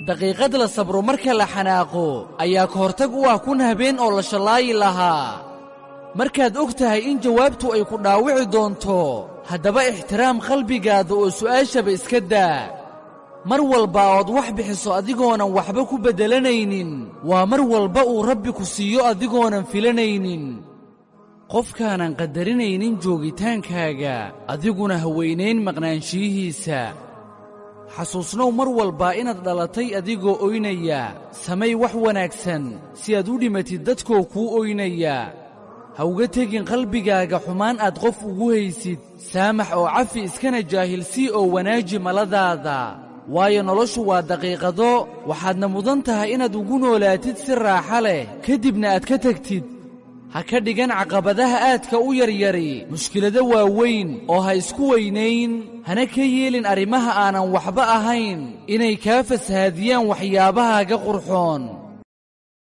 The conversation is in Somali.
daqiiqad la sabro marka la xanaaqo ayaa ka hortag u ah kun habeen oo la shallaayi lahaa markaad og tahay in jawaabtu ay ku dhaawici doonto haddaba ixtiraam qalbigaada oo su'aashaba iska daa mar walba ood wax bixiso adigoonan waxba ku beddelanaynin waa mar walba uu rabbi ku siiyo adigoonan filanaynin qofkaanan qadarinaynin joogitaankaaga adiguna haweynayn maqnaanshiyihiisa xasuusnow mar walba inaad dhalatay adigoo oynaya samay wax wanaagsan si aad u dhimatid dadkoo kuu oynaya ha uga tegin qalbigaaga xumaan aad qof ugu haysid saamax oo cafi iskana jaahilsii oo wanaaji maladaada waayo noloshu waa daqiiqado waxaadna mudan tahay inaad ugu noolaatid si raaxa leh kadibna aad ka tegtid ha ka dhigan caqabadaha aadka u yaryari mushkilado waaweyn oo ha isku weynayn hana ka yeelin arrimaha aanan waxba ahayn inay kaa fasahaadiyaan waxyaabahaaga qurxoon